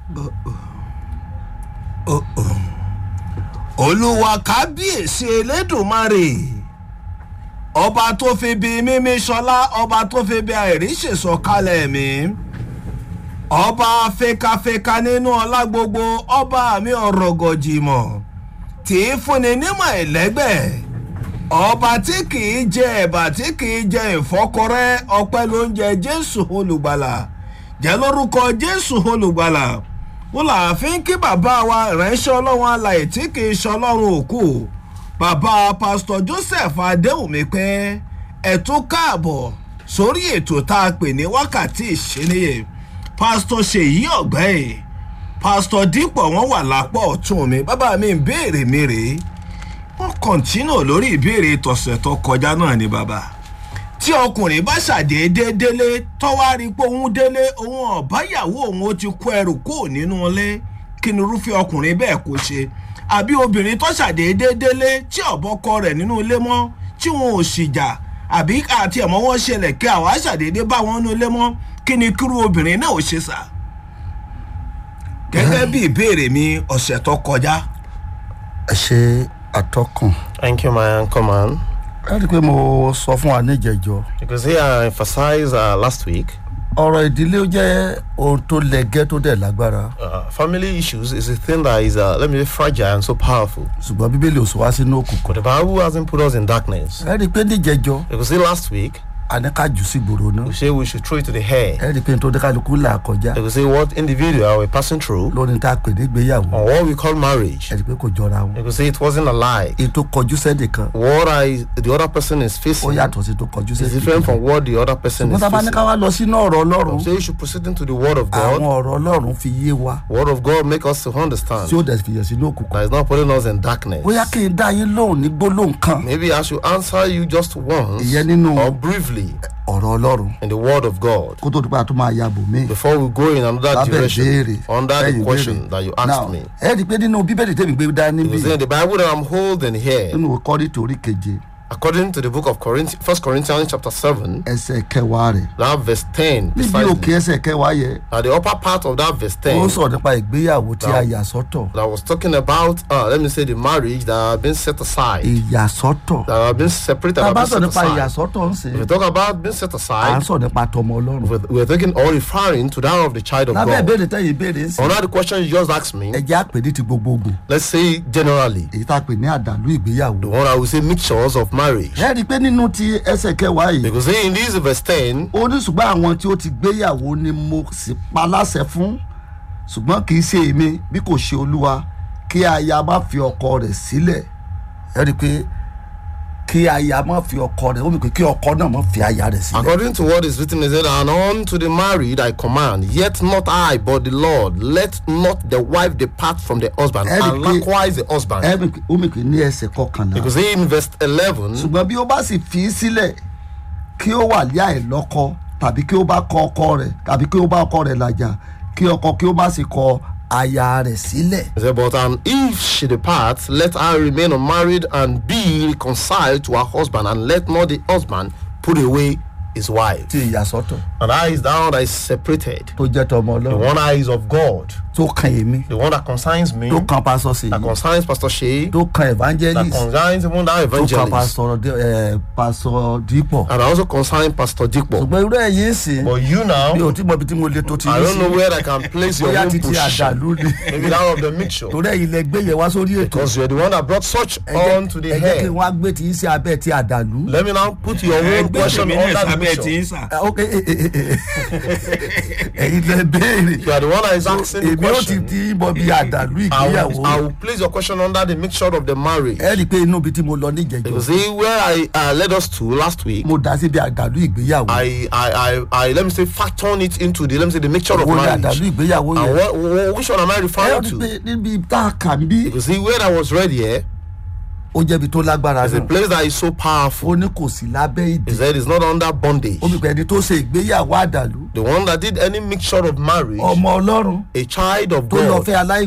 olúwa kábíyèsí elédùnmarè ọba tó fi bí mímí sọlá ọba tó fi bí àìríṣèsọ kalẹ̀ mi ọba fekafeka nínú ọlá gbogbo ọba mi ọ̀rọ̀gọ̀jìmọ̀ tí í fúnni nímọ̀ ẹ̀lẹ́gbẹ̀ ọba tí kìí jẹ ẹ̀bà tí kìí jẹ ìfọ́kọrẹ́ ọpẹ́ ló ń jẹ jésù olùgbàlà jẹ́ lórúkọ jésù olùgbàlà wọn là á fi ń kí bàbá wa ìránṣẹ́ ọlọ́run alàyè tí kì í ṣe ọlọ́run òkú bàbá pásítọ̀ joseph adéwùmí pé ẹ̀tún káàbọ̀ sórí ètò tá a pè ní wákàtí ìṣẹ́niyè pásítọ̀ ṣèyí ọ̀gbẹ́yìn pásítọ̀ dípọ̀ wọ́n wà lápá ọ̀tún mi bàbá mi ń béèrè mi rèé wọ́n kọ̀ǹtínà lórí ìbéèrè tọ̀sẹ̀ tó kọjá náà ni bàbá tí ọkùnrin bá ṣàdédé délé tọ́wárí pé òun délé òun ọ̀báyàwó òun ó ti kó ẹrù kúrò nínú ilé kí ni irúfẹ́ ọkùnrin bẹ́ẹ̀ kó ṣe àbí obìnrin tó ṣàdédé délé tí ọ̀bọ́kọ rẹ̀ nínú ilé mọ́ tí wọn ò sì jà àbí àti ẹ̀mọ́ wọn ṣẹlẹ̀ kí àwa ṣàdédé bá wọn nínú ilé mọ́ kí ni kírú obìnrin náà ò ṣe sà. gẹ́gẹ́ bí ìbéèrè mi ọ̀sẹ̀ tó kọjá. ẹ ṣe atọ́kùn Thank you, my uncle man. ẹ rí i pé mo sọ fún wa níjẹjọ Because here I emphasized uh, last week, ọ̀rọ̀ ìdílé jẹ́ ohun tó lẹ́gẹ́ tó dẹ̀ lágbára uh, family issues is a thing that is, uh, let me say, fragile and so powerful. ṣùgbọ́n bíbélì ò sọ wá sínú òkùnkùn But the Bible hasn't put us in darkness. ẹ rí i pé níjẹjọ Because see, last week, a ní ká jù sí gbòòrò náà we say we should throw it to the hair. ẹ rí i pé nítorí kálukú là kọjá Because say what individual we're passing through lórí tá a pè ní ìgbéyàwó on what we call marriage. ẹ rí i pé kò jọra wọn Because say it wasn't a lie. èyí tó kọjú sẹ́nìkan What I, the other person is ó facing yàtọ̀ sí tó kọjú is sẹ́nìkan different from what the other person ṣùgbọ́n is tá a bá ní ká facing. wá lọ sínú ọ̀rọ̀ ọlọ́run So you should proceed into the word of àwọn God. ọ̀rọ̀ ọlọ́run fi yé wa Word of God make us to understand tí ó dẹ̀ fìyẹ̀ sínú òkùnkùn that is not putting us in darkness. bóyá kí n dá yín lóhùn ní gbólóhùn kan Maybe I should answer you just once ìyẹn nínú or briefly ọ̀rọ̀ ọlọ́run in the word of God kó tó dúpẹ́ àtúmọ̀ àyàbò mi before we go in another lábẹ́ direction ìbéèrè under lẹ́yìn the question ìbéèrè. that you Now, asked me. ẹ rí i pé nínú bíbélì tèmi gbé dání bí Because in the Bible that I'm holding here, nínú kọ́rí torí keje according to the book of Corinthians, First Corinthians chapter seven, ẹsẹ̀ kẹwàá rẹ̀ that verse ten, níbi precisely, òkè ẹsẹ̀ kẹwàá yẹ at the upper part of that verse ó ten, sọ̀rọ̀ nípa ìgbéyàwó tí a Now, yà sọ́tọ̀ that was talking about, uh, let me say, the marriage that have been set aside, ìyàsọ́tọ̀ that have been separated, tá a have bá been sọ̀rọ̀ set nípa aside. ìyàsọ́tọ̀ ń sè If we talk about being set à ń aside, sọ̀rọ̀ nípa tọmọ ọlọ́run we're, we're talking or referring to that of the child of lábẹ́ God. ìbéèrè tẹ́yìn ìbéèrè ń sè Another question you just asked me, ẹ̀jẹ̀ àpè ní ti gbogbogbò let's say generally, èyí tá a pè ní àdàlú ìgbéyàwó the one I would say mixtures of marriage. ẹ rí i pé nínú ti ẹsẹ̀ kẹwàá yìí Because in this verse 10, ó ní ṣùgbọ́n àwọn tí ó ti gbéyàwó ni mo sì pa láṣẹ fún ṣùgbọ́n kì í ṣe èmi bí kò ṣe olúwa kí aya má fi ọkọ rẹ̀ sílẹ̀ ẹ rí i pé kí aya má fi ọkọ rẹ̀ ó mi pé kí ọkọ náà má fi aya rẹ̀ sílẹ̀ according to what is written, it said, And unto the married I command, yet not I, but the Lord, let not the wife depart from the husband, Eric, and likewise the husband. ẹ rí i pé ó mi pé ní ẹsẹ̀ kọkànlá Because in verse 11, ṣùgbọ́n bí ó bá sì fi í sílẹ̀ kí ó wà ní àìlọ́kọ tàbí kí ó bá kọ ọkọ rẹ̀ tàbí kí ó bá ọkọ rẹ̀ làjà kí ọkọ kí ó má sì kọ aya rẹ̀ sílẹ̀. it said, But and if she depart, let her remain unmarried and be reconciled to her husband, and let not the husband put away his wife. ti ìyàsọ́tọ̀ And that is that one that is separated. tó jẹ́ tọmọ The ọlọ́run one that is of God, tó kan èmi the one that concerns me, tó kan pásọ sí that i concerns Pastor Shea, tó kan that evangelist concerns even that tó kan evangelist, pásọ ẹ pásọ dípọ̀ and also concerns Pastor Dikbo. ṣùgbọ́n irú ẹ̀ yìí sì But you mi now, ò tí mọ ibi tí mo lè tó ti I yín don't know sí where I can place your bóyá own ti ti position. àdàlú ni Maybe that of the mixture. torí ẹ̀yin lẹ gbé yẹn wá sórí ètò Because you're the one that brought such ẹ jẹ́- on to the ẹ jẹ́ kí head. n wá gbé ti yín sí abẹ́ ti àdàlú. Let me now put your own ẹgbẹ́ question tèmi náà under the sábẹ́ tí ń mixture. sà. Ah, ok eh, eh, eh, eh. ẹ̀yin lẹ béèrè You are the one that is asking the èmi ó ti question. ti bọ bí àdàlú I ìgbéyàwó will, I will place your question under the mixture of the marriage. ẹ rí i pé inú ibi tí mo lọ You níjẹjọ see where I uh, led us to last week. mo dá síbi àdàlú ìgbéyàwó I, I, I, I, let me say, factor it into the, let me say, the mixture of wo ni àdàlú marriage. ìgbéyàwó And yẹn what, what, which one am I ẹ referring rí i to? pé níbi tá a kà ń bí You see, where I was read here ó jẹ́bi tó lágbára is a náà place that is so powerful. ó ní kò sí lábẹ́ ìdè He said it's not under bondage. ó bí pé ẹni tó ṣe ìgbéyàwó àdàlú The one that did any mixture of marriage, ọmọ ọlọ́run a child of tó lọ God, fẹ́ aláì